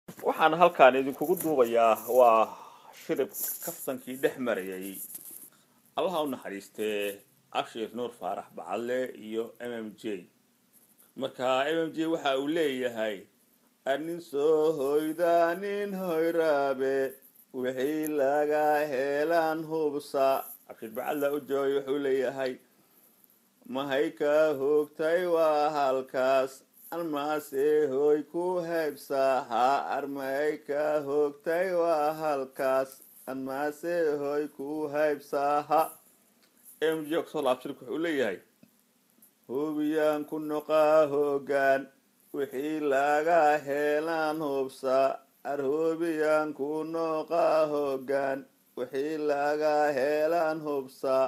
waxaan halkaan idinkugu duubayaa waa shirib kaftankii dhex marayay allaha u naxariistee abshir nuur faarax bacadle iyo m m j marka m m j waxa uu leeyahay anin soo hoyda nin hoyraabe wixii laga heelaan hubsa abshir bacadla u joogay wuxuu leeyahay mahay ka hoogtay waa halkaas almaase hoy ku haybsaha armahay ka hoogtay waa halkaas almaase hoy ku haybsaha m j kusoo laabshirka wuxuu leeyahay hubiyaan ku noqaa hoogaan wixii laga heelaan hubsa arhubiyaan ku noqaa hoogaan wixii laga heelaan hubsa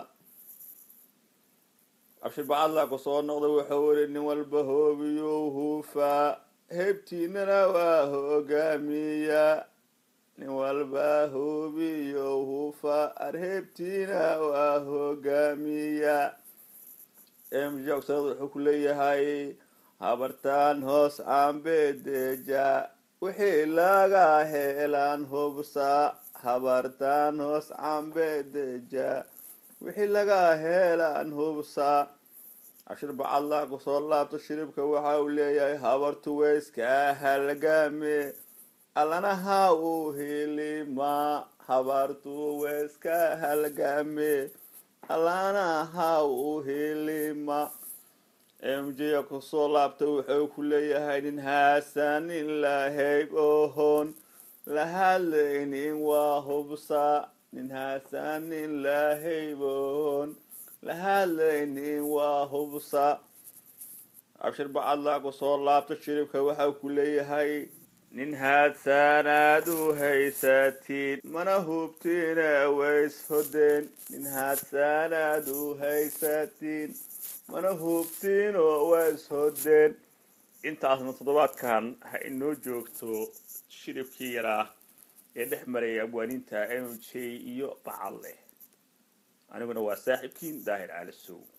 abshir bacadla ku soo noqday wuxuu weli nin walba hoobiyuu huufaa heybtiinana waa hogaamiya nin walba hoobiyo huufaa arheebtiina waa hogaamiya mjsad wuxuu ku leeyahay habartaan hoos cambedeja wixii laga heelaan hubsa habartaan hoos cambedeja wixii laga heelaan hubsa cashir bacadla kusoo laabto shiribka waxa uu leeyahay habartu weyskaa halgame allanaha uu hilima habartu weyska halgame allanaha uu hilima m j kusoo laabta wuxuu ku leeyahay nin haasanin lahayb ohoon la hadlaynin waa hubsa nin haasanin lahayboon la hadlaynin waa hubsa abshir bacadla kusoo laabta shiribka waxau ku leeyahay nin haadsaanaad u haysatiin mana hubtiina ways hodeen nin haadsaanaad u haysatiin mana hubtiin oo ways hodeen intaasna toddobaadkan ha inoo joogto shiribkii yaraa ee dhex maraya abwaaniinta m j iyo bacadle aniguna waa saaxiibkiin daahir caali sow